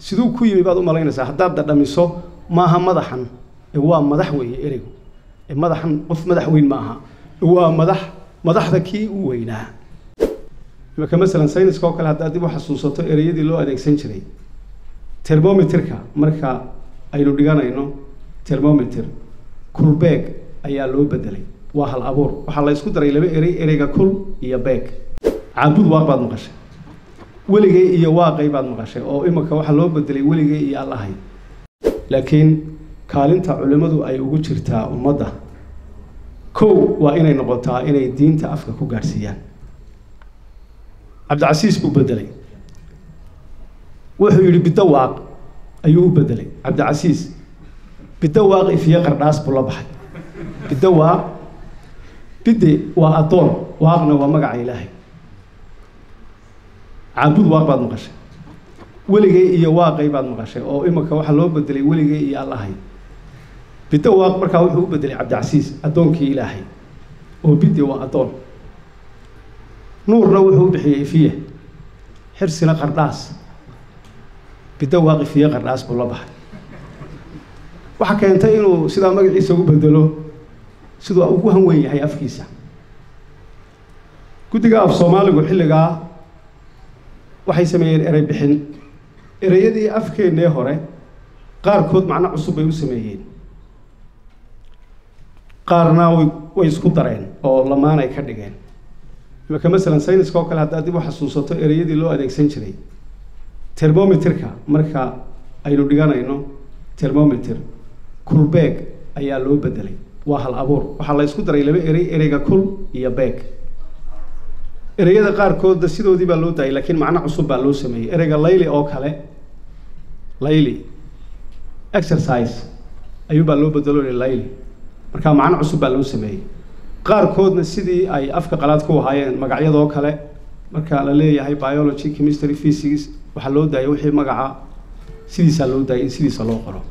siduu ku yimi baad u malaynaysaa haddaad dadhamiso maaha madaxan ee waa madax weeye ereygu ee madaxan qof madax weyn ma aha waa madax madaxda kii u weynaa imaka masalan sayniska oo kale haddaad dib u xasuusato ereyadii loo adeegsan jiray termometerka marka aynu dhiganayno termometer kulbeeg ayaa loo bedelay waa hal abuur waxaa la isku daray laba erey ereyga kul iyo beeg caabud waaq baad maqashay weligay iyo waaqay baad maqashay oo imika waxaa loo bedelay weligay iyo allahay laakiin kaalinta culimmadu ay ugu jirtaa ummadda kow waa inay noqotaa inay diinta afka ku gaadhsiiyaan cabdicasiis buu bedelay wuxuu yidhi biddo waaq ayuu u bedelay cabdicasiis biddo waaq ifiye qardhaas buu la baxay biddo waaq bidde waa addoon waaqna waa magaca ilaahay caabud waaq baad maqashay weligay iyo waaqay baad maqashay oo imika waxaa loo bedelay weligay iyo allahay biddo waaq markaa wuxuu u bedelay cabdicasiis addoonkii ilaahay oo bidde waa addoon nuurna wuxuu u bixiyey ifiye xirsina qardhaas biddo waaq ifiye qardhaas buu la baxay waxaa keentay inuu sidaa magaciisa u bedelo siduu ugu hanweyn yahay afkiisa guddiga af soomaaligu xilligaa waxay sameeyeen erey bixin ereyadii afkeennee hore qaarkood macno cusub bay u sameeyeen qaarna way way isku dareen oo lamaan ay ka dhigeen imaka masalan sayniska oo kale haddaad dib u xasuusato ereyadii loo adeegsan jiray termometerka marka aynu dhiganayno termometer kulbeeg ayaa loo bedelay waa hal abuur waxaa la isku daray laba erey ereyga kul iyo beeg ereyada qaarkoodna sidoodii baa loo daayay laakiin macno cusub baa loo sameeyey ereyga layli oo kale layli exercise ayuunbaa loo bedelo layli marka macno cusub baa loo sameeyey qaarkoodna sidii ay afka qalaad ku ahaayeen magacyadoo kale marka la leeyahay biology chemistry physics waxaa loo daayay wixii magaca sidiisaa loo daayay in sidiisa loo qoro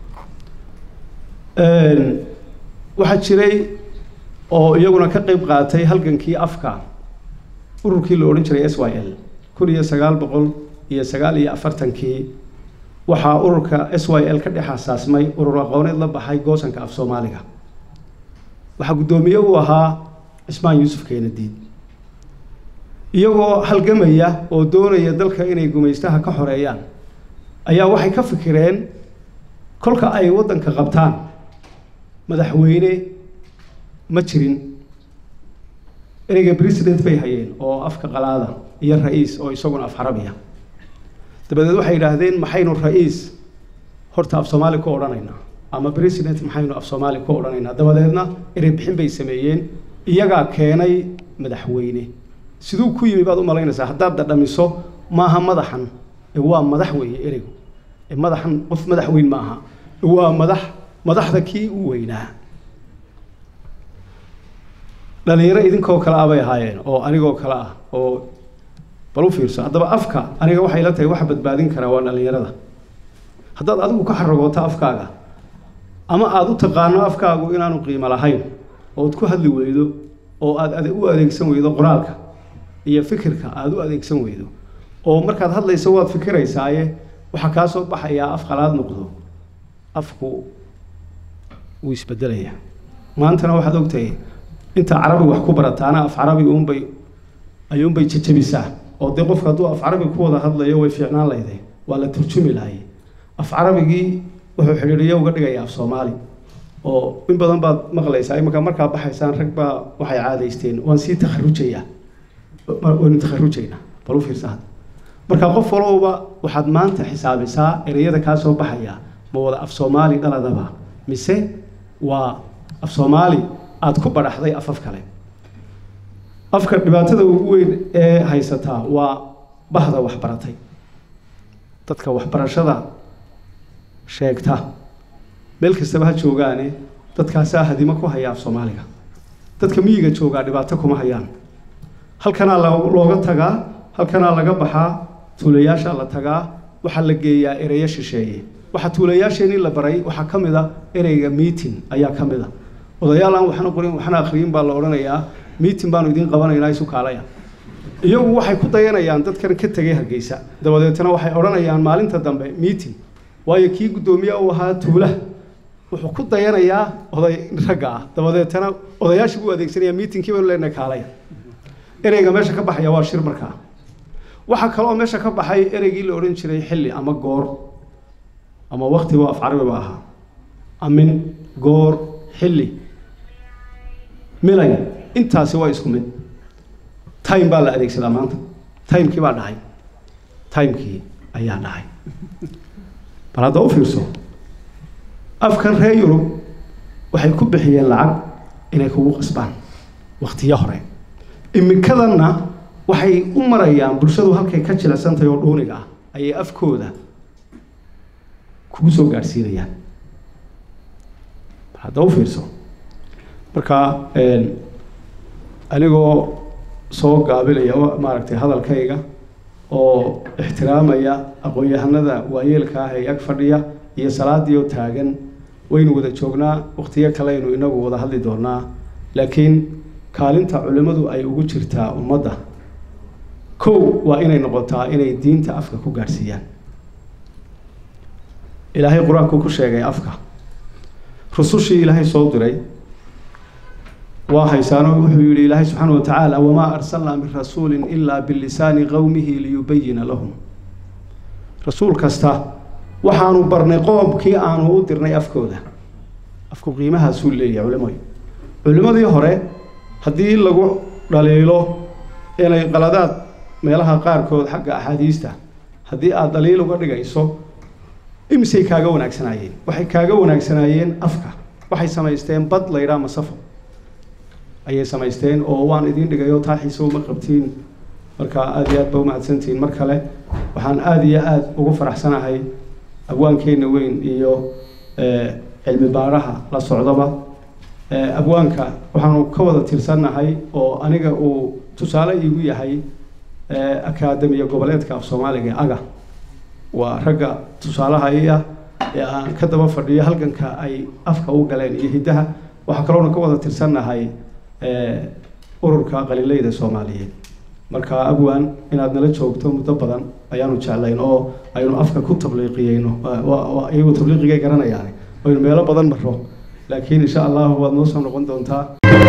waxaa jiray oo iyaguna ka qeyb qaatay halgankii afka ururkii la odhan jiray s y l kun iyo sagaal boqol iyo sagaal iyo afartankii waxaa ururka s y l ka dhex asaasmay urur aqooneed la baxay goosanka af soomaaliga waxaa guddoomiye u ahaa cismaan yuusuf keenadiid iyagoo halgamaya oo doonaya dalka inay gumaystaha ka xoreeyaan ayaa waxay ka fikireen kolka ay waddanka qabtaan madaxweyne ma jirin ereyga president bay hayeen oo afka qalaada iyo ra-iis oo isaguna af carabiya dabadeed waxay yidhaahdeen maxaynu ra-iis horta af soomaali ku odhanaynaa ama president maxaynu af soomaali ku odhanaynaa dabadeedna erey bixin bay sameeyeen iyagaa keenay madaxweyne siduu ku yimi baad u malaynaysaa haddaad dadhamiso maaha madaxan ee waa madax weeye ereygu ee madaxan qof madax weyn ma aha waa madax madaxda kii u weynaa dhalinyaro idinkoo kale ah bay ahaayeen oo anigoo kale ah oo bal u fiirso haddaba afka aniga waxay la tahay waxa badbaadin karaa waa dhalinyarada haddaad adigu ka xaragooto afkaaga ama aada u taqaano afkaagu inaanu qiimo lahayn ood ku hadli weydo oo aad u adeegsan weydo qoraalka iyo fikirka aada u adeegsan weydo oo markaad hadlayso waad fikiraysaaye waxaa kaa soo baxayaa af qalaad noqdo afku wuu isbedelayaa maantana waxaad ogtahay inta carabi wax ku barataana af carabi uunbay ayuunbay jajabisaa oo dee qofka hadduu af carabi ku wada hadlayo way fiicnaan lahday waa la turjumi lahay af carabigii wuxuu xidhiidhiyo uga dhigaya af soomaali oo in badan baad maqlaysaa imanka markaa baxaysaan rag baa waxay caadaysteen waan sii takharujayaa waynu takharujaynaa bal u fiirsa hadda marka qof walowba waxaad maanta xisaabisaa ereyada kaa soo baxaya ma wada af soomaali dhaladaba mise waa af soomaali aada ku badhaxday afaf kale afka dhibaatada ugu weyn ee haysataa waa bahda waxbaratay dadka waxbarashada sheegta meel kastaba ha joogaane dadkaasaa hadimo ku haya af soomaaliga dadka miyiga joogaa dhibaato kuma hayaan halkanaa looga tagaa halkanaa laga baxaa tuulayaashaa la tagaa waxaa la geeyaa ereyo shisheeye waxaa tuulayaasheenii la baray waxaa ka mid a ereyga meeting ayaa ka mid a odayaal aan waxna qorin waxna akhriyin baa la odhanayaa meeting baanu idiin qabanaynaa isu kaalaya iyagu waxay ku dayanayaan dadkan ka tegay hargeysa dabadeetna waxay odhanayaan maalinta dambe meeting waayo kii guddoomiye uu ahaa tuulaha wuxuu ku dayanayaa oday ragga ah dabadeetna odayaashii buu adeegsanaya meetingkii baynu leenahay kaalaya ereyga meesha ka baxaya waa shir markaa waxaa kaloo meesha ka baxay ereygii la odhan jiray xilli ama goor ama waktiba af carabi ba ahaa amin goor xilli milay intaasi waa isku mid time baa la adeegsadaa maanta timekii baa dhacay timekii ayaa dhacay bal hadda u fiirso afkan reer yurub waxay ku bixiyeen lacag inay kugu qasbaan waktiyo hore imikadanna waxay u marayaan bulshadu halkay ka jilicsantahay oo dhuuniga ah ayay afkooda kugu soo gaadhsiinayaan bal hadda u fiirso marka anigoo soo gaabinaya maaragtay hadalkayga oo ixtiraamaya aqoon-yahanada waayeelka ah ee ag fadhiya iyo salaadii oo taagan waynu wada joognaa waktiyo kaleynu inagu wada hadli doonaa laakiin kaalinta culimmadu ay ugu jirtaa ummadda kow waa inay noqotaa inay diinta afka ku gaadhsiiyaan ilaahay qur-aanku ku sheegay afka rusushii ilaahay soo diray waa haysaano wuxuu yihi ilaahay subxaana watacaala wamaa arsalnaa min rasuulin ilaa bilisaani qowmihi liyubayina lahum rasuul kasta waxaanu barnay qoomkii aanu u dirnay afkooda afku qiimahaasuu leeyahay culimadu culimmadii hore haddii lagu dhaliilo inay qaladaad meelaha qaarkood xagga axaadiista haddii aada dhaliil uga dhigayso imisay kaaga wanaagsanaayeen waxay kaaga wanaagsanaayeen afka waxay samaysteen bad la yidhaha masafo ayay samaysteen oo waan idiin dhigayo taa xiise uma qabtiin marka aada iyo aad ba umahadsantihiin mar kale waxaan aada iyo aada ugu faraxsanahay abwaankeenna weyn iyo cilmi baaraha la socdaba abwaanka waxaanu ka wada tirsannahay oo aniga uu tusaale iigu yahay akaademiya goboleedka af soomaaliga ee aga waa ragga tusaalaha i ah ee aan ka daba fadhiyo halganka ay afka u galeen iyo hiddaha waxaa kaloona ka wada tirsannahay ururka qaliileyda soomaaliyeed marka abwan inaad nala joogto muddo badan ayaanu jeclayn oo aynu afka ku tabliiqiyeyno iyagu tabliiqigay garanayaan aynu meelo badan maro laakiin insha allahu waad noo soo noqon doontaa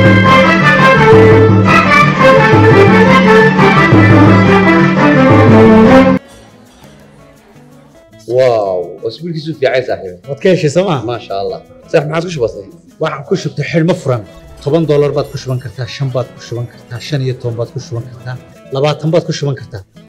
واو اسبوعك في عايز صاحبي waad ka heshay sooma ما شاء الله صح ما عادش بسيط waxaan ku shubtay xidhmo furan toban doolar baad ku shuban kartaa shan baad ku shuban kartaa shan iyo toban baad ku shuban kartaa labaatan baad ku shuban kartaa